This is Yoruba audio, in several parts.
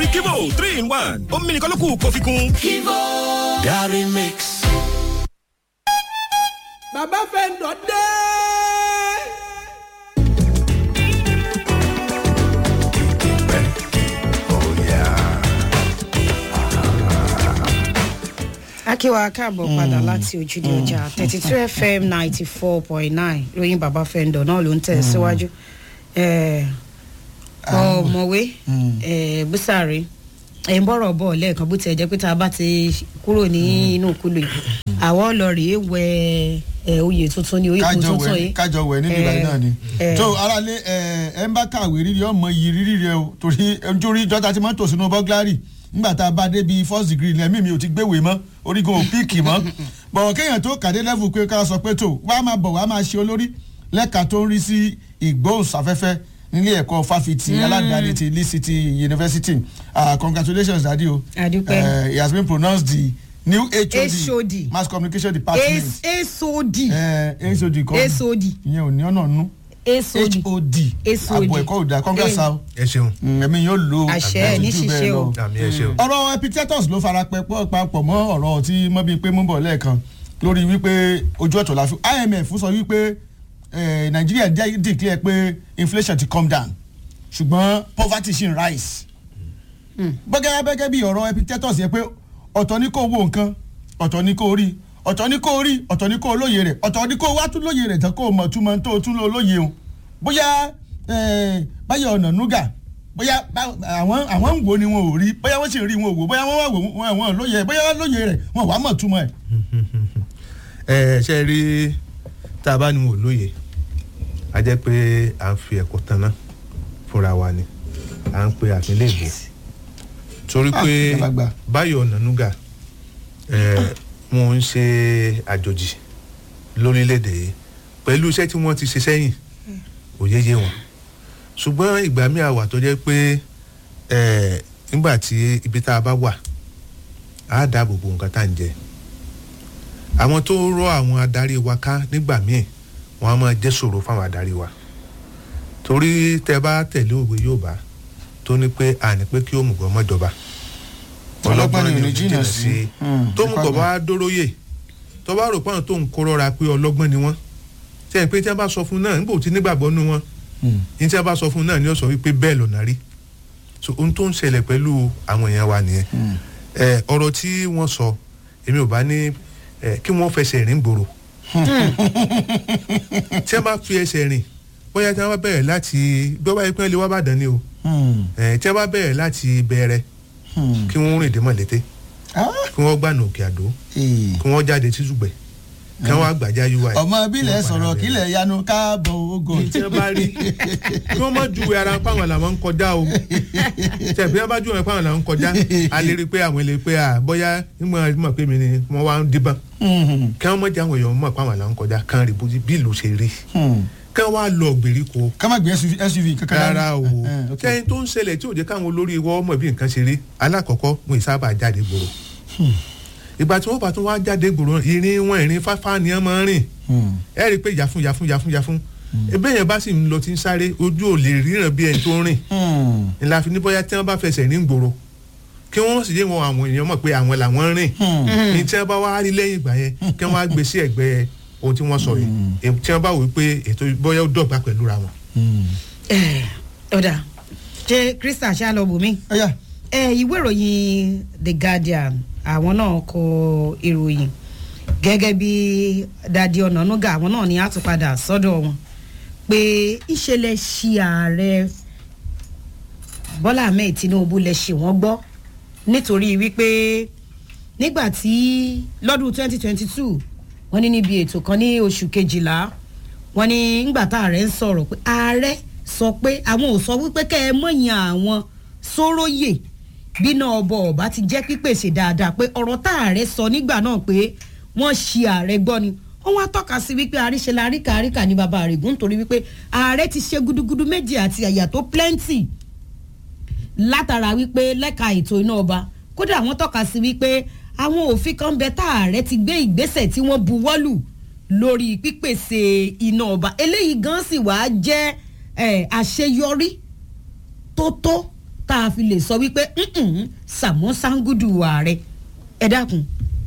kivo three in one omi nìkan ló kù kó fi kún. kivo Gary Mix. bàbá fẹ́ ń dọ̀ dé. akíwa káàbọ̀ padà láti ojúde ọjà thirty two fm ninety four point nine lóyún bàbá fẹ́ndọ̀ náà ló ń tẹ̀ síwájú ọmọwé búsàrí ẹ̀ ń bọ̀rọ̀ bọ̀ lẹ́ẹ̀kan bó tiẹ̀ jẹ́ pé tá a bá ti kúrò ní inú kúlò yìí àwọn ọlọ́ọ̀rẹ́ wẹ ẹ oyè tuntun ni oyè kájọ tuntun wẹ yìí kájọ wẹ nínú ìbàdàn náà ni tó aráalé ẹ ẹ ń bá kàwé rírì ọmọ yìí rírì rẹ o torí ojú ìjọta ti máa ń tò sínú bọ́gláàrì nígbà tá a bá débi first degree lẹ́mí mi ò ti gbéwèé mọ́ orígun ò píìkì mọ́ bọ̀wọ̀ kéèyàn tó kàdé level pé ká sọ pé tó wàá máa bọ̀ wàá máa ṣe olórí lẹ́ka tó ń rí sí ìgbóhùnsáfẹ́fẹ́ nílé ẹ̀kọ́ fáfitì aládàáni ti lee city university uh, congratulations dadi o Adúpẹ́. uh, he has been pronounced the new hod, HOD. mass communication department esod eh, hod kọ́ esod ìyẹn ò ní ọ̀nà nú esod hod HOD. àbọ̀ ẹ̀kọ́ òdà congress o ẹ ṣeun ẹ̀mí yóò lo Àṣẹ, ní àjù bẹ́ẹ̀ ṣíṣe lọ. o. àmì ẹ ṣeun. ọ̀rọ̀ epictetus ló fara pẹ́ pọ́ papọ̀ mọ́ ọ̀rọ̀ tí mọ́bí pé mú bọ̀ lẹ́ẹ̀kan lórí wípé ojú ọ̀tọ̀ la fi imf sọ wípé eh, nàìjíríà dẹ́- declare pé inflation ti come down ṣùgbọ́n poverty ṣì ń rise. bọ́gẹ́ bẹ́gẹ́ bí ọ̀rọ̀ epictetus yẹ pé ọ̀tọ̀ ní kò wo nǹkan ọ̀tọ̀ ní kò rí ọ̀tọ̀ ní kò rí ọ̀tọ̀ ní kò lóye rẹ̀ ọ̀tọ̀ ní kò wá tún lóye rẹ̀ tán kò mọ̀ túmọ̀ tó tún lọ lóye o bóyá eh, báyọ̀ ọ̀nà núgà bóyá bá- àwọn àwọn ń wo ni wọn ò rí bóyá wọ́n sì rí wọn ò wò bóyá wọ́n wà wò wọn wọn lóye bóyá wọ́n lóye rẹ̀ wọn wà á mọ̀ túmọ̀ ẹ̀. ẹ ṣe rí tá a bá ní wò lóye a jẹ́ pé à ń fi ẹ̀kọ́ tanná fúnra wa ni à ń pe àpínlẹ̀ èbó torí Ah, pé ìjàmbá. báyọ̀ ọ̀nànúgà wọn ń ṣe àjòjì lórílẹ̀‐èdè yìí pẹ̀lú iṣẹ́ tí wọ́n ti ṣe sẹ́yìn òye yé wọn ṣùgbọ́n ìgbà míì àwà tó jẹ́ pé eh, nígbà tí ibi tá a bá wà á dáàbò bo nǹkan tá à ń jẹ àwọn tó rọ àwọn adarí wa ká nígbà míì wọn á máa jẹ́ ṣòro fáwọn adarí wa torí tẹ bá tẹ̀lé òwe yóò bá tó ní pé àní pé kí òmùgọ̀ mọ́jọba Ọlọ́gbọ́n ni ò ní jìnnà sí. Hmm, tó mùgọ̀ bá dóróyè tó bá rò pọ́n tó ń kó rọra pé ọlọ́gbọ́n ni wọ́n tẹ́ pé tí wọ́n bá sọ fún náà nígbà tí nígbàgbọ́ nu wọn ní tí wọ́n bá sọ fún náà ni ó sọ wípé bẹ́ẹ̀ lọ́nà rí so ohun tó ń ṣẹlẹ̀ pẹ̀lú àwọn èèyàn wa nìyẹn ẹ ọ̀rọ̀ tí wọ́n sọ èmi ò bá ní ẹ kí wọ́n fẹsẹ̀ rìn gbòòrò tí wọ́n bá fi ẹsẹ̀ rìn bóyá tí wọ́n bá bẹ̀rẹ̀ láti bí wọ́n bá yẹ pé wọ́n lè wá bàdàn ni o ẹ tí wọ́n bá bẹ̀rẹ̀ láti bẹ̀rẹ̀ kí wọ́n rìn dé mọ̀lété kí wọ́n gbànà òkè àdó kí wọ́n jáde títúgbẹ̀ kí wọ́n àgbàjá ui. ọmọ bílẹ̀ sọ̀rọ̀ kílẹ̀ yanu káàbọ̀ ogo. tí wọ́n bá rí kí wọ́n má juwe ara páwọn làwọn ń kọjá o tẹ̀bí wọ́n bá juwe páwọn làwọn ń kọjá a lè rí i pé àwọn lè pe à bóyá nígbà mọ̀ pé mi ni wọ́n wá ń díbọ́n kí wọ́n mọ̀ jẹ́ àwọn èèyàn mọ̀ páwọn làwọn ń kọjá kán rí bójú bí ìlú ṣe rí kí wọ́n wá lọ gbèríko ká má gbé suv kankan dání. rárá o Eh, ok. kẹ́yìn tó ń ṣẹlẹ̀ tí ò jẹ́ káwọn olórí wọ́n mọ̀ bí nǹkan ṣe rí alákọ̀ọ́kọ́ wọn ì sábà jáde gbòòrò ìgbà tí wọ́n bá tún wá jáde gbòòrò ìrìn wọn ìrìn fáfá ni wọ́n máa ń rìn ẹ rí i pé yàfun yàfun yàfun yàfun ebe yẹn bá sì ń lọ tí ń sáré ojú ò lè ríran bí ẹni tó ń rìn ńlá fi ní bóyá tí wọ́n bá fẹsẹ̀ ní gbòòrò kí wọ́n sì yé wọn àwọn èèyàn mọ̀ pé àwọn làwọn ń rìn ní tí wọ́n bá wá rí lẹ́yìn ìgbà yẹn kí wọ́n á gbé sí ẹ̀gbẹ́ ohun tí wọ́n sọ yìí èyí tí wọ́n bá wò ó pé ètò bóyá ó dọ̀gba pẹ̀lú ra wọn. ọ̀dà ṣe krista ṣàlọ́bùnmí ẹ̀yà ẹ ìwé ìròyìn the guardian àwọn náà kọ ìròyìn gẹ́gẹ́ bí dadi ọ̀nànúgà àwọn náà ni a tún padà sọ́dọ̀ wọn pé ìṣẹ̀lẹ̀ ṣi ààrẹ bọ́lá ahmed tinubu lè ṣe wọ́n gbọ́ nítorí wípé nígbà tí lọ́dún 2022 wọ́n ní níbi ètò kan ní oṣù kejìlá wọ́n ní ńgbà tá ààrẹ ń sọ̀rọ̀ pé ààrẹ sọ pé àwọn ò sọ wípé kẹ́ ẹ mọ̀yàn àwọn sóróyè bínú ọbọ̀ ọ̀bá ti jẹ́ pípèsè dáadáa pé ọ̀rọ̀ tá ààrẹ sọ nígbà náà pé wọ́n ṣi ààrẹ gbọ́ ni wọ́n wá tọ́ka sí wípé àríṣe la ríkà ríkà ní baba àrègùn nítorí wípé ààrẹ ti ṣe gudugudu méjì àti àyà tó plenty látara wípé lẹ́ka ètò iná ọba kódà wọ́n tọ́ka sí wípé àwọn òfin kan bẹ tá ààrẹ ti gbé ìgbésẹ̀ tí wọ́n buwọ́lù lórí pípèsè iná ọba eléyìí gan sì wá jẹ́ eh, àṣeyọrí tó tó tá a fi lè sọ wípé "Mm-mm, Sàmọ́ Sangudu ààrẹ ẹ dákun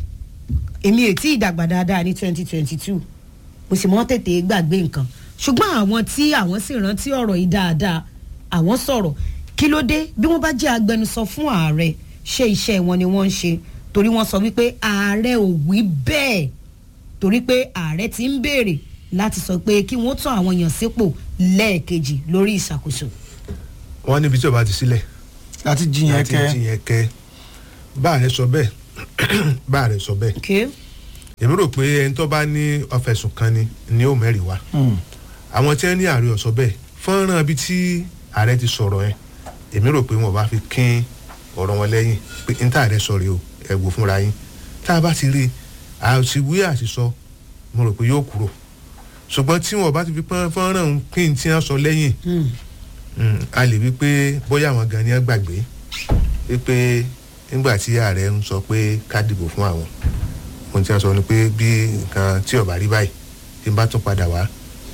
èmi ò tí ì dàgbà dáadáa ní twenty twenty two mo sì mọ́ tètè gbàgbé nǹkan ṣùgbọ́n àwọn tí àwọn sì rántí ọ̀rọ̀ yìí dáadáa àwọn sọ̀rọ̀ kí ló dé bí wọ́n bá jẹ́ agbẹnusọ fún ààrẹ ṣé iṣẹ́ wọn ni wọ́n ń ṣe torí wọ́n sọ wípé ààrẹ ò wí bẹ́ẹ̀ torí pé ààrẹ ti ń béèrè láti sọ pé kí wọ́n tún àwọn èèyàn sípò lẹ́ẹ̀kejì lórí ìṣàkóso. wọ́n níbi tí ọba ti sílẹ̀ láti jiyàn láti kẹ jiyàn kẹ bá rẹ sọ bẹ́ẹ̀ bá rẹ sọ bẹ́ẹ̀ Okay. èmi rò pé ẹni tó bá ní ọfẹ̀sùn kan ni ni ó mẹ́rin wá àwọn tí wọ́n ní ààrẹ ọ̀sọ́ bẹ́ẹ̀ fọ́nrán ibi tí ààrẹ ti sọ̀rọ̀ yẹn èmi rò pé wọn bá fi kín ọ̀rọ̀ wọn lẹ́yìn pé n tá ààrẹ sọ rèé o ẹ wò fúnra yín tá a bá ti rí i àṣìwí àṣìsọ mo rò pé yóò kúrò ṣùgbọ́n tí wọn bá ti fi pọ́n fọ́nrán òun kín tí wọ́n sọ lẹ́yìn mm, a lè wí pé bóyá àwọn gan ni wọ́n gbàgbé wípé nígbà tí ààrẹ ń sọ pé ká dìbò fún àwọn ohun tí wọ́n sọ ni pé bí nǹkan tí ó bá rí báyìí tí n bá tún padà wá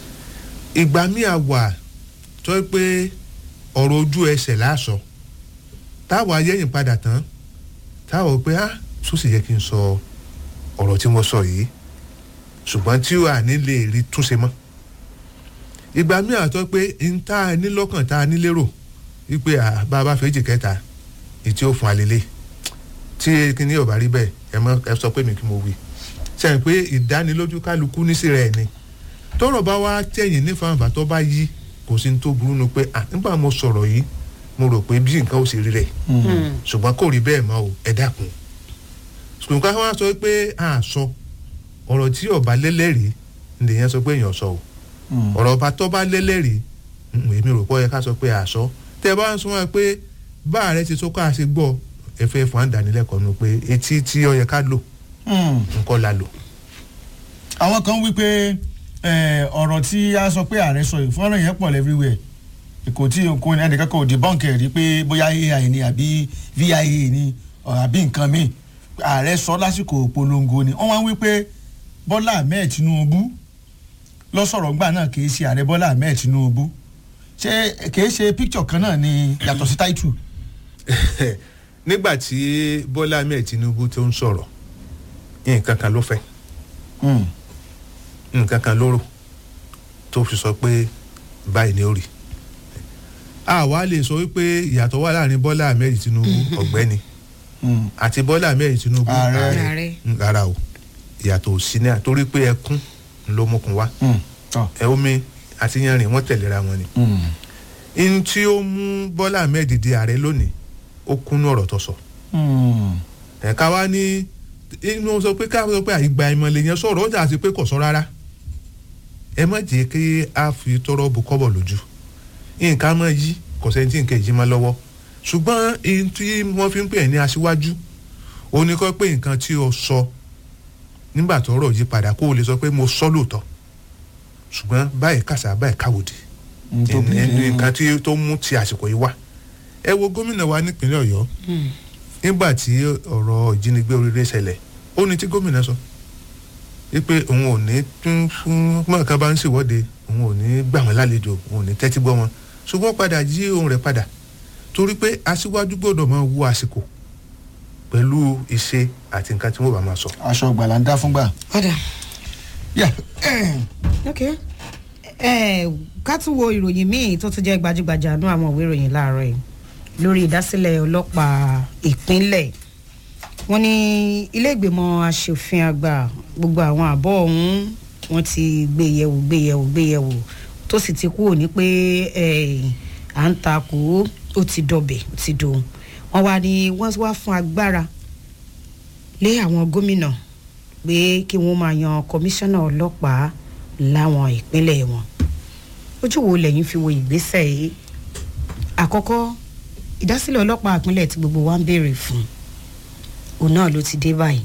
ìgbà míì á wà tó yẹ pé ọ̀rọ̀ ojú ẹsẹ̀ láàsọ táwa yẹ́yìn padà tán táwa wò pé á tó sì yẹ kí n sọ ọ̀rọ̀ tí mo sọ yìí ṣùgbọ́n tí à ní lè rí túnṣe mọ́ ìgbà míì àtọ́ pé n tá a ní lọ́kàn tá a ní lérò wípé à bá a bá fèjì kẹta ìtí ó fún alẹ́lẹ́ tí kíní ò bá rí bẹ́ẹ̀ ẹ mọ ẹ sọ pé mi kí mo wí sẹ́yìn pé ìdánilójú kálukú nísì rẹ̀ ni tọ́rọ̀ bá wá tẹ̀yìn nífàǹfà tó bá yí kò sí ní tó burú nu pé à nígbà mo sọ̀rọ̀ yìí mo rò pé bí nǹkan ó sì rí rẹ̀ ṣùgbọ́n kò rí bẹ́ẹ̀ mọ́ o ẹ dákun ṣùgbọ́n ká wá sọ pé à sọ ọ̀rọ̀ tí ọba lẹ́lẹ́rìí nìyẹn sọ pé èèyàn sọ o ọ̀rọ̀ ọba tó bá lẹ́lẹ́rìí mm, èmi rò pé ó yẹ ká sọ pé à sọ tẹ́ ẹ bá ń sọ wọn pé bá ààrẹ ti sọ ká ṣe gbọ́ ẹ fẹ́ fún àdánilẹ́kọ̀ọ́ nu pé etí tí ó yẹ ká lò nǹkan la lò. àwọn kan wí pé eh, ọ̀rọ̀ tí a sọ pé ààrẹ sọ yìí fọ́nrán yẹn pọ̀ everywhere kò tí kò ní ẹnìkan kò debunk ẹ̀ rí pé bóyá ai ni àbí via ni ọ̀, àbí nǹkan míì ààrẹ sọ lásìkò polongo ni wọ́n wá wí pé bọ́lá ahmed tinubu lọ́sọ̀rọ̀ gbà náà kì í ṣe ààrẹ bọ́lá ahmed tinubu ṣé kì í ṣe picture kan náà ni yàtọ̀ sí title. nígbà tí bọ́lá ahmed tinubu tó ń sọ̀rọ̀ nǹkan kan ló fẹ́ Mm. nǹkan kan ló rò tó fi sọ pé báyìí ni ó rí àwa lè sọ wípé ìyàtọ̀ wà láàrin bọ́lá ahmed tinubu ọ̀gbẹ́ni Mm. àti bọ́lá ahmed tinubu Ààrẹ. Ààrẹ. Mm, rárá o ìyàtọ̀ ò sí náà torí pé ẹkún ló mokun wá Mm. tọ́. ẹ omi àti yanrìn wọ́n tẹ̀léra wọn ni Mm. ihun tí ó mú bọ́lá ahmed di ààrẹ lónìí ó kúnú ọ̀rọ̀ tó sọ Mm. ẹ̀ka wa ní inú sọ pé ká sọ pé ìgbà ìmọ̀lẹ̀ yẹn sọ̀rọ̀ ó jà sí pé kò sọ rárá ẹ má jẹ́ kí a fi tọrọ bu kọ́bọ̀ lójú nǹkan máa yí kò sẹ́ni tí nǹkan yìí máa lọ́wọ́ ṣùgbọ́n ihun tí wọ́n fi ń pè é ní aṣíwájú ó ní kọ́ pé nǹkan tí o sọ nígbà tó rọ̀ yí padà kó o lè sọ pé mo sọ lóòótọ́ ṣùgbọ́n báyìí kàṣà báyìí káwòdì Nítorí- ẹni nǹkan tí tó mú ti àsìkò yìí wá ẹ wo gómìnà wa nípínlẹ̀ ọ̀yọ́ nígbà tí ọ̀rọ̀ ìjínigbé oríire ṣẹlẹ̀ ó ní tí gómìnà sọ wípé òun ò ní tún fún mọ̀ọ́ká bá ń ṣèwọ́de òun ò ní gbà wọ́n lálejò òun ò ní tẹ́tí gbọ́ wọn ṣùgbọ́n padà jí ohun rẹ̀ padà torí pé aṣíwájú gbọ́dọ̀ máa wo àsìkò pẹ̀lú ìṣe àti nǹkan tí wọ́n bá máa sọ. aṣọ gbàlà ń dá fúngbà. ọ̀dà Yeah. ok ẹ ká tún wo ìròyìn míì tó tún jẹ́ gbajúgbajà nú àwọn ìwé ìròyìn láàárọ̀ yìí lórí ìdásílẹ̀ ọlọ́pàá ìpínlẹ̀ wọ́n ní ilé ìgbìmọ̀ asòfin àgbà gbogbo àwọn àbọ̀ ọ̀hún wọ́n ti gbé yẹ̀wò gbé yẹ̀wò gbé yẹ̀wò tó sì ti kúrò ní pé eh, à ń takò ó ti dọ̀bẹ̀ ó ti dòun wọ́n wá ní wọ́n wá fún agbára lé àwọn gómìnà pé kí wọ́n máa yan kọmíṣánná ọlọ́pàá láwọn ìpínlẹ̀ wọn ojú wo lẹ́yìn fi wo ìgbésẹ̀ yìí àkọ́kọ́ ìdásílẹ̀ ọlọ́pàá ìpínlẹ̀ tí gbogbo wa ń béèrè fún òun náà ló ti dé báyìí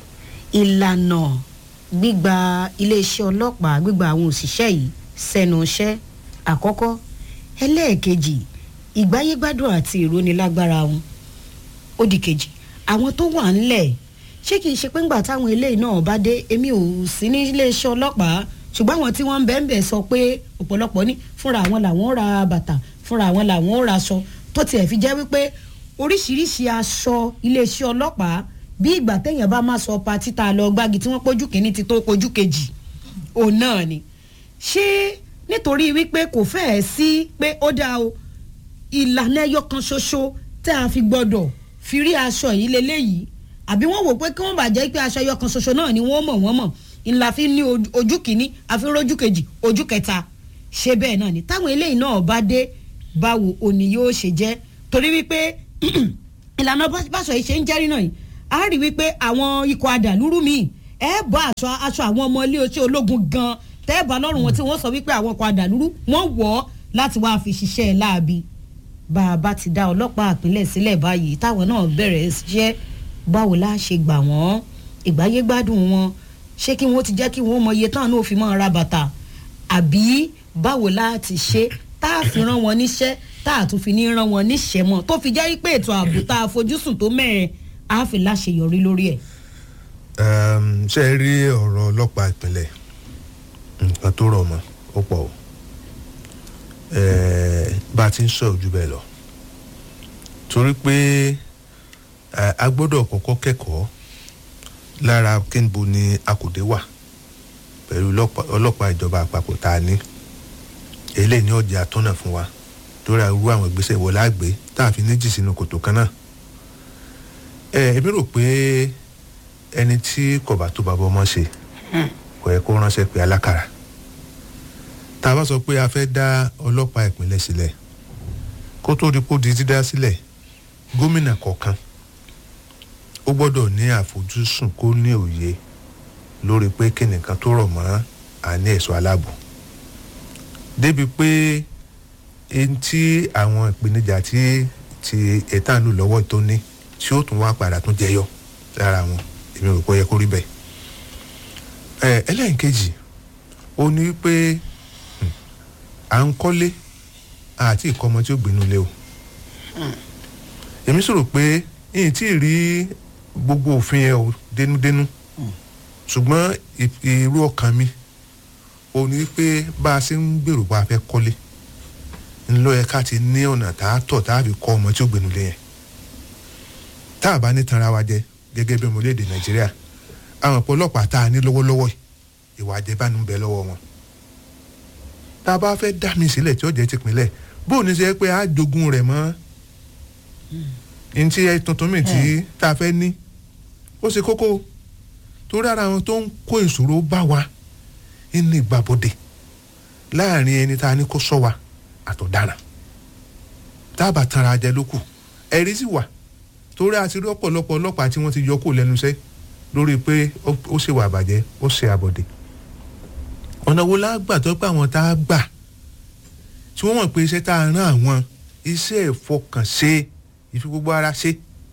ìlànà gbígba iléeṣẹ́ ọlọ́pàá gbígba àwọn òṣìṣẹ́ yìí sẹ́nu iṣẹ́ àkọ́kọ́ ẹlẹ́ẹ̀kejì ìgbáyégbádùn àti ìrónilágbára wọn ó di kejì àwọn tó wà ńlẹ̀ ṣé kìí ṣe pé ńgbà táwọn eléyìí náà bá dé èmi ò sí ní iléeṣẹ́ ọlọ́pàá ṣùgbọ́n àwọn tí wọ́n ń bẹ́ẹ̀ bẹ́ẹ̀ sọ pé ọ̀pọ̀lọpọ̀ ní fúnra àwọn làwọn ra bàtà fúnra àwọn làwọn ra aṣọ tó tiẹ̀ fi jẹ́ wípé oríṣiríṣi aṣọ iléeṣẹ́ ọlọ́pàá bí ìgbà téèyàn bá máa sọ pa títa lọ gbági tí wọ́n pójú kìíní ti tó pójú kejì òun náà ni ṣé nítorí wípé kò fẹ́ẹ̀ sí pé ó dáa o ìlànà ẹyọ kan ṣoṣo tẹ́ a fi gbọ́dọ̀ fi rí aṣọ yìí leléyìí àbí wọ́n wò pé kí wọ́n bàjẹ́ pé aṣọ ẹyọ kan ṣoṣo náà ni wọ́n mọ̀ wọ́n mọ̀ ńlá fi ní ojú- ojú kìíní àfi rójú kejì ojú kẹta ṣé bẹ́ẹ̀ náà ni táwọn eléyìí náà bá dé báwo òní yóò ṣe jẹ́ torí wípé ìlànà bá- báṣọ yìí ṣe ń jẹ́rí náà yìí a rí wípé àwọn ikọ̀ adàlúrú míì ẹ bá aṣọ aṣọ àwọn ọmọ ilé oṣù ológun gan tẹ́ ẹ bá lọ́rùn wọn tí wọ́n sọ wípé àwọn ikọ̀ adàlúrú wọ́n wọ̀ ọ́ láti wáá fi ṣiṣẹ́ láabi bá a bá ti dá ọlọ́pàá àpilẹ̀ sílẹ̀ báyìí táwọn náà bẹ̀rẹ̀ ṣiṣẹ́ báwo la ṣe gbà wọ́n ìgbáyé gbádùn wọn ṣé kí wọ́n ti jẹ́ kí wọ́n mọ iye tán náà fi máa ra bàtà àbí báwo la ti ṣe tá a fi rán wọn níṣẹ́ tá a tún fi ní rán wọn níṣẹ́ mọ́ tó fi jẹ́ pé ètò ààbò tá a fojúsùn tó mẹ́rin á fi láṣeyọrí lórí ẹ̀. um, ṣe é rí ọ̀rọ̀ ọlọ́pàá ìpínlẹ̀ nǹkan tó rọ̀ mọ́ ó pọ̀ o Eh, bá a ti ń sọ̀rọ̀ jù bẹ́ẹ̀ lọ torí pé eh, a gbọ́dọ̀ kọ́kọ́ kẹ́kọ̀ọ́ lára kínbo ni akùdé wà pẹ̀lú ọlọ́pàá- ọlọ́pàá ìjọba àpapọ̀ tá a ní eléyìí ní ọjà àtọ́nà fún wa lórí irú àwọn ìgbésẹ̀ wọlé àgbé tá a fi ní jì sínú kòtò kan náà ẹ èmi rò pé ẹni tí kò bá tó bàbá ọmọ ṣe kò yẹ kó ránṣẹ́ pé alákàrà tá a bá sọ pé a fẹ́ dá ọlọ́pàá ìpínlẹ̀ sílẹ̀ kó tó di kó di dídá sílẹ̀ gómìnà kọ̀ọ̀kan ó gbọ́dọ̀ ní àfojúsùn kó ní òye lórí pé kí nìkan tó rọ̀ mọ́ àní ẹ̀ṣọ́ aláàbò débi pé ẹni tí àwọn ìpèníjà tí ti ẹ̀tànù lọ́wọ́ tó ní tí ó tún wá padà tún jẹyọ lára wọn èmi rò pé ó yẹ kó rí bẹ́ẹ̀. ẹ ẹlẹ́yìnkejì ó ní pé hmm, à ń kọ́lé àti ìkọ́mọ tí ó gbénu lé o. èmi sọ̀rọ̀ pé yìí tí ì rí gbogbo òfin yẹn o dénúdénú ṣùgbọ́n ì- irú ọkàn mi ó ní pé bá a ṣe ń gbèrò bá a fẹ́ kọ́lé ńlọ yẹ ká ti ní ọ̀nà tá a tọ̀ tá a fi kọ́ ọmọ tí ó gbénu lé yẹn tá a bá ní tanra wa jẹ gẹ́gẹ́ bí ọmọ orílẹ̀-èdè nàìjíríà àwọn ọ̀pọ̀lọpàá tá a ní lọ́wọ́lọ́wọ́ yìí, ìwà àjẹbánu ń bẹ lọ́wọ́ wọn tá a bá fẹ́ dá mi sílẹ̀ tí ó jẹ́ tìpínlẹ̀ bó o ní ṣe pé a jogun rẹ̀ mọ́ ntí ẹ tuntun mi tí tá a fẹ́ ní ó ṣe kókó torí ara wọn tó ń kó ìṣòro bá wa ní ìgbàbọ̀dẹ̀ láàrin ẹni tá a ní kó sọ wa àtọ̀daràn tá a bá tanra jẹ lókù ẹ̀rí sì wà torí àti rí ọ̀pọ̀lọpọ̀ ọlọ́pàá tí wọ́n ti yọ kó lẹ́nu iṣẹ́ lórí pé ó ó ṣe wà bàjẹ́ ó ṣe àbọ̀dẹ̀ ọ̀nà wo la gbà tó pé àwọn tá a gbà tí wọ́n mọ̀ pé iṣẹ́ tá a rán àwọn iṣẹ́ ìfọkànṣe ìfi gbogbo ara ṣe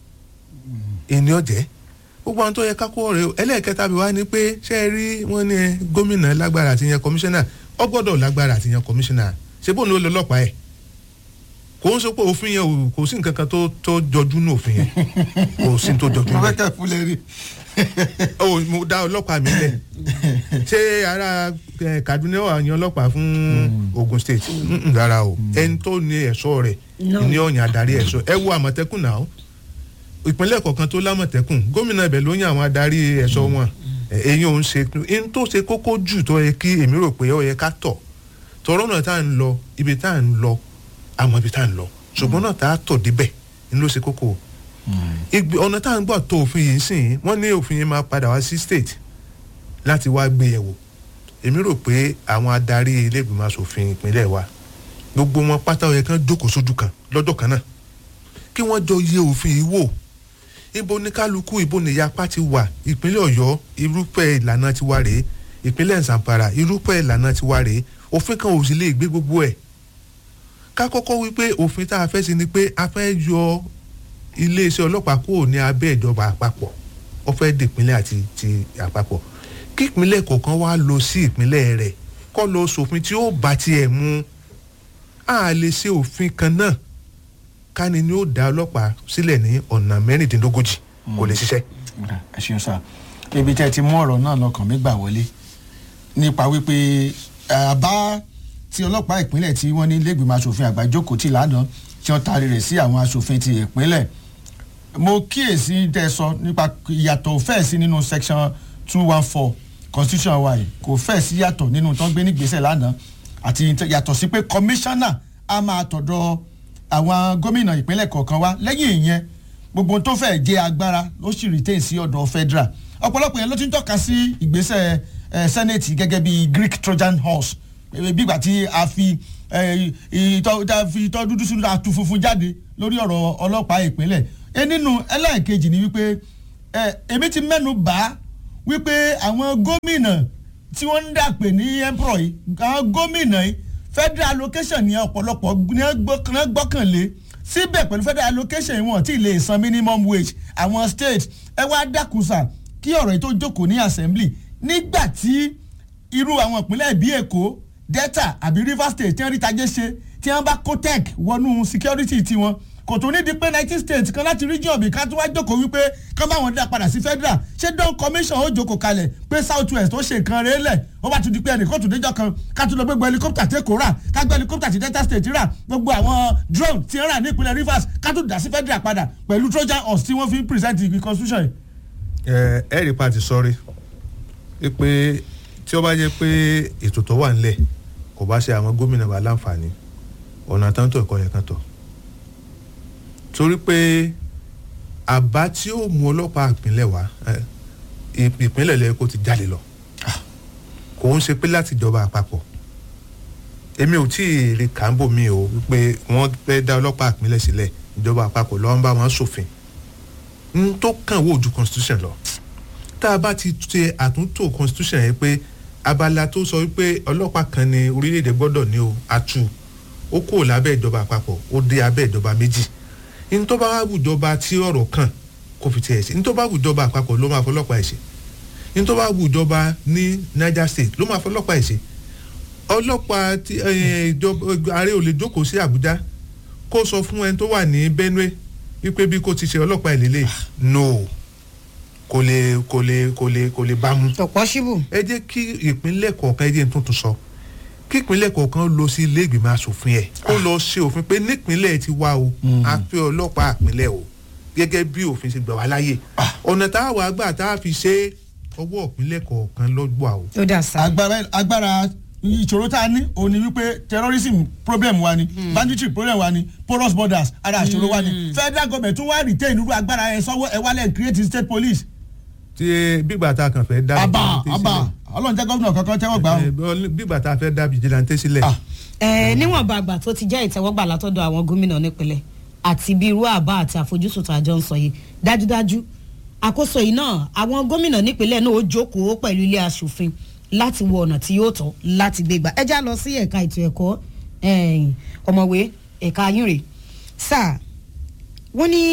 ìní ọ̀jẹ́ gbogbo àwọn tó yẹ ká kó rẹ̀ o ẹlẹ́ẹ̀kẹta bí wá ní pé ṣé ẹ rí wọ́n ní ẹ, gómìnà lágbára àti yan kọmíṣánná ọ gbọ́dọ̀ lágbára àti yan kọmíṣánná ṣé bóun ló lọ ọlọ́pàá ẹ̀ kò ń sọ pé òfin yẹn ò- kò sí nǹkan kan tó tó jọjú ní òfin yẹn kò sí tó jọjú mo fẹ́ bẹ́ẹ̀ kẹ́ fúnlẹ̀ rí. o mo dá ọlọ́pàá mi lẹ̀ ṣé ara eh, Kaduna wà yan ọlọ́pàá fún Ogun State Mm-mm, rárá o ẹni tó ní ẹ̀ṣọ́ rẹ̀ No. ní ọ̀yàn adarí ẹ̀ṣọ́ ẹ wo àmọ̀tẹ́kùn náà ìpínlẹ̀ kọ̀ọ̀kan tó lámọ̀tẹ́kùn gómìnà ibẹ̀ ló yan àwọn adarí ẹ̀ṣọ́ wọn èyí ò ń ṣe in tó ṣe kókó jù tó yẹ kí èmi rò pé ó yẹ ká tọ̀ tọ̀rọ̀ náà tá à ń lọ ibi tá à ń lọ àmọ́ ibi tá à ń lọ ṣùgbọ́n náà tá a tọ̀ débẹ̀ ni ló ṣe kókó ìgbé ọ̀nà tá à ń gbà tó òfin yìí sìn wọ́n ní òfin yìí máa padà wá sí state láti wá gbé yẹ̀wò èmi rò pé àwọn adarí ilé ìgbìmọ̀ asòfin ìpínlẹ̀ wa gbogbo wọn pátá ó yẹ kán jókòó sójú kan lọ́jọ́ kan náà kí wọ́n jọ yẹ òfin yìí wò ibo ní kálukú ibo ní yapa ti wà ìpínlẹ̀ ọ̀yọ́ irúfẹ́ ìlànà ti wà rèé ìpínlẹ̀ zamfara irúfẹ́ ìlànà ti wà rèé òfin kan ò sì lè gbé gbogbo ẹ̀ ká kọ́kọ́ wí pé òfin tá a fẹ́ sí ni pé a fẹ́ yọ iléeṣẹ́ ọlọ́pàá kúrò ní abẹ́ ìjọba àpapọ̀ ó fẹ́ di ìpínlẹ̀ àti ti àpapọ̀ kí ìpínlẹ̀ kọ̀ọ̀kan wá lọ sí ìpínlẹ̀ rẹ̀ kọ́ lọ sòfin tí ó bá tiẹ̀ mu a lè ṣe òfin kan náà káni ni ó dá ọlọ́pàá sílẹ̀ ní ọ̀nà mẹ́rìndínlógójì kò lè ṣiṣẹ́. Ọ̀dà, ẹ ṣeun sá ibi tẹ́ ẹ ti mú ọ̀rọ̀ náà lọ́kàn mi gbà wọlé nípa wípé àbá tí ọlọ́pàá ìpínlẹ̀ tí wọ́n ní lẹ́gbìmọ̀ asòfin àgbà jókòó tì lánàá tí wọ́n taari rẹ̀ sí àwọn aṣòfin ti ìpínlẹ̀ mo kíyèsí tẹ́ ẹ sọ nípa ìyàtọ̀ fẹ́ẹ̀ sí nínú section two one four constitution wa yìí kò fẹ́ẹ̀ sí yàtọ̀ nínú tó ń gbé nígbésẹ̀ lánàá àti yàtọ̀ sí pé commissioner a máa tọ̀dọ̀ àwọn gómìnà ìpínlẹ̀ kọ̀ọ̀kan wá lẹ́yìn ìyẹn gbogbo tó fẹ́ jẹ́ agbára ló sì retain sí ọ̀dọ̀ federal ọ̀pọ̀lọpọ̀ yẹn ló ti ń tọ́ka sí ìgbésẹ̀ eh, senate gẹ́gẹ́ bí greek trojan horse eh, bígbà tí a fi eh, ìtọ́ tá a fi ìtọ́ dúdú sínú àtú funfun jáde lórí ọ̀rọ̀ ọlọ́pàá ìpínlẹ̀ ẹ nínú ẹlẹ́ẹ̀kejì ni wípé eh, èmi ti mẹ́nu bá wípé àwọn gómìnà tí wọ́n ń dàpè ní emperor yìí àwọn gómìnà yìí federal allocation ní ọ̀pọ̀lọpọ̀ ní gbọ́- gbọ́kànlé síbẹ̀ pẹ̀lú federal allocation wọn tí ì lè san minimum wage àwọn state ẹ wá dákúsà kí ọ̀rọ̀ yìí tó jókòó ní assembly nígbà tí irú àwọn ìpínlẹ̀ bíi èkó delta àbí rivers state tí wọ́n rí tajé ṣe tí wọ́n bá cotec wọnú security tiwọn kò tó ní di pé nineteen states kan láti region bí ká tó wá jókòó wípé kán bá wọn dá padà sí federal ṣé don commission ó jókòó kalẹ̀ pé south west ó ṣe nǹkan rẹ̀ lẹ̀ ó bá tún di pé ẹnì kan tún déjọ́ kan ká tún lọ gbégbé helicopter tí èkó rà ká gbé helicopter tí delta state rà gbogbo àwọn drone tí ń rà ní ìpínlẹ̀ rivers ká tún dà sí federal padà pẹ̀lú trojan horse tí wọ́n fi ń present the constitution yìí. ẹ ẹ rí pàtì sọrí pé tí ó bá jẹ́ pé ètò tó wà nílẹ̀ kò bá ṣe àwọn gómìnà wa láǹfààní ọ̀nà táǹtọ̀ ẹ̀kọ́ yẹn kan tọ̀ torí pé àbá tí ó mú ọlọ́pàá ìpínlẹ̀ wá ẹ, ì- ìpínlẹ̀ lẹ́yìn kó ti jáde lọ kò ń ṣe pé láti ìjọba àpapọ̀ èmi ò tí ì rí kàńbò mi o wípé wọ́n fẹ́ dá ọlọ́pàá ìpínlẹ̀ sílẹ̀ ìjọba àpapọ̀ lọ́wọ́ ń bá wọn ṣòfin n tó kàn wò ju constitution lọ tá a bá ti ṣe àtúntò constitution yẹn pé abala tó sọ wípé ọlọ́pàá kan ní orílẹ̀-èdè gbọ́dọ̀ ní o atu ó kúrò lábẹ́ ìjọba àpapọ̀ ó dé abẹ́ ìjọba méjì n tó bá wà wùjọba tí ọ̀rọ̀ kàn kò fi tiẹ̀ ṣe n tó bá wùjọba àpapọ̀ ló máa fọlọ́pàá ẹ̀ ṣe n tó bá wùjọba ní niger state ló máa fọlọ́pàá ẹ̀ ṣe ọlọ́pàá tí eh, ìjọba ààrẹ ò lè jókòó sí àbújá kó sọ fún ẹni tó wà ní benue wípé bí kò ti ṣe ọlọ́pàá ìlélẹ̀ no kò lè kò lè kò lè kò lè bá mu. tọ̀pọ̀ ṣíbù. ẹ jẹ́ kí ìpínlẹ̀ kọ̀ọ̀kan ẹ jẹ́ n tuntun sọ kí ìpínlẹ̀ kọ̀ọ̀kan lọ sí ilé ìgbìmọ̀ asòfin ẹ̀ kó lọ ṣe òfin pé nípínlẹ̀ ti wá o a fẹ́ ọlọ́pàá ìpínlẹ̀ o gẹ́gẹ́ bí òfin ṣe gbà wá láyè ọ̀nà tá a wà gbà tá a fi ṣe ọwọ́ ìpínlẹ̀ kọ̀ọ̀kan lọ́gbà o. ó dà sá. agbára agbára ìṣòro tá a ní òun ni wípé terrorism problem wa ni banditry problem wa ni porous borders ara ìṣòro wa ni federal government tún wá retain irú agbára ẹ sọwọ ẹ wálẹ̀ create state police. tí bígbà tá a kàn fẹ́ dá àbá vigilante àbá sílẹ̀. ọlọ́run jẹ́ gómìnà kankan tẹ́wọ́ gbà ó. Eh, bọ́- bígbà tá a fẹ́ dá vigilante sílẹ̀. Ah. ẹ níwọ̀nba àgbà tó ti jẹ́ ìtẹ́wọ́gbà látọ̀dọ̀ àwọn gómìnà nípìnlẹ̀ àti bí irú àbá àti àfojúsùn tó àjọ ń sọ yìí dájúdájú àkóso yìí náà àwọn gómìnà nípìnlẹ̀ náà ó jókòó pẹ̀lú ilé asòfin láti wo ọ̀nà tí yóò tọ́ láti gbé gbà ẹ já lọ sí ẹ̀ka ètò ẹ̀kọ́ ẹ̀yìn, ọ̀mọ̀wé ẹ̀ka ayúnrè sáà wọ́n ní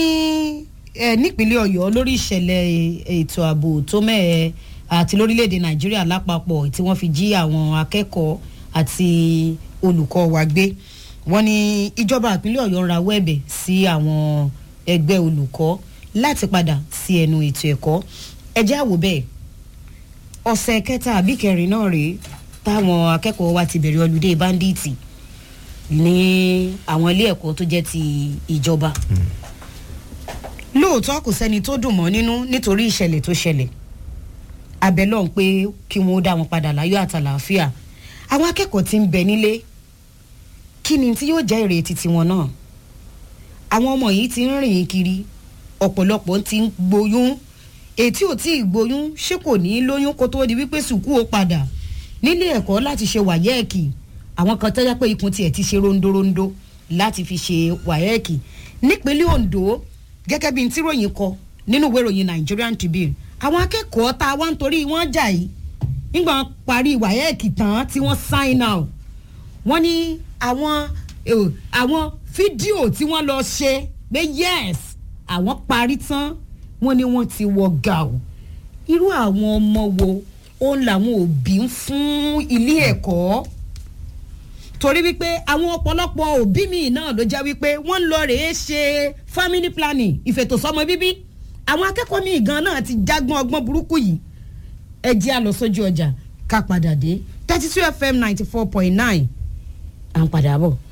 ẹ nípínlẹ̀ ọ̀yọ́ lórí ìṣẹ̀lẹ̀ ètò ààbò tó mẹ́ẹ̀ àti lórílẹ̀‐èdè nàìjíríà lápapọ̀ tí wọ́n fi jí àwọn akẹ́kọ̀ọ́ àti olùkọ́ wa gbé wọ́n ní ìjọba ìpínlẹ̀ ọ̀yọ́ ń rawọ́ ẹ̀bẹ̀ sí àwọn ẹgbẹ́ olùkọ́ láti padà sí ẹnu ètò ẹ̀kọ́ ẹ jẹ́ àwò bẹ́ẹ̀ ọ̀sẹ̀ kẹta àbí kẹrin náà rèé táwọn akẹ́kọ̀ọ́ wa ti bẹ̀rẹ̀ ọlùdé báńdíìtì ní àwọn ilé ẹ̀kọ́ tó jẹ́ ti ìjọba lóòótọ́ kò sẹ́ni tó dùn mọ́ nínú nítorí ìṣẹ̀lẹ̀ tó ṣẹlẹ̀ abẹ́lọ́ ń pé kí wọ́n ó dá wọn padà láyọ̀ àtàlàáfíà àwọn akẹ́kọ̀ọ́ ti ń bẹ nílé kí ni tí yóò jẹ́ ìrètí tiwọn náà àwọn ọmọ yìí ti ń rìn kiri ọ̀pọ̀lọpọ̀ ti ń gboyún ètí ò tí ì gboyún ṣé kò ní í lóyún kó tóó di wípé sùkú ó padà nílé ẹ̀kọ́ láti ṣe wàyẹ́ẹ̀kì àwọn kan tẹ́já pé ikùn tiẹ̀ ti ṣe rondórondó láti fi ṣe wàyẹ́ẹ̀kì nípínlẹ̀ ondo gẹ́gẹ́ bí n tí ròyìn kọ nínú ìwé ìròyìn nigerian tribune àwọn akẹ́kọ̀ọ́ tá a wá ń torí wọ́n jà yìí nígbà wọn parí wàyẹ́ẹ̀kì tán tí wọ́n sign out wọ́n ní àwọn eh, àwọn fídíò tí wọ́n lọ ṣe pé yes àwọn parí tán wọ́n ní wọ́n ti wọ gàù irú àwọn ọmọ wo òun làwọn òbí ń fún ilé ẹ̀kọ́ torí wípé àwọn ọ̀pọ̀lọpọ̀ òbí mi náà ló jẹ́ wípé wọ́n ń lọ rèé ṣe family planning ìfètòsọ́mọ bíbí àwọn akẹ́kọ̀ọ́ mi gan náà ti jágbọ́n ọgbọ́n burúkú yìí ẹ jẹ́ àlọ́ sójú ọjà ká padà dé thirty two fm ninety four point nine à ń padà bọ̀.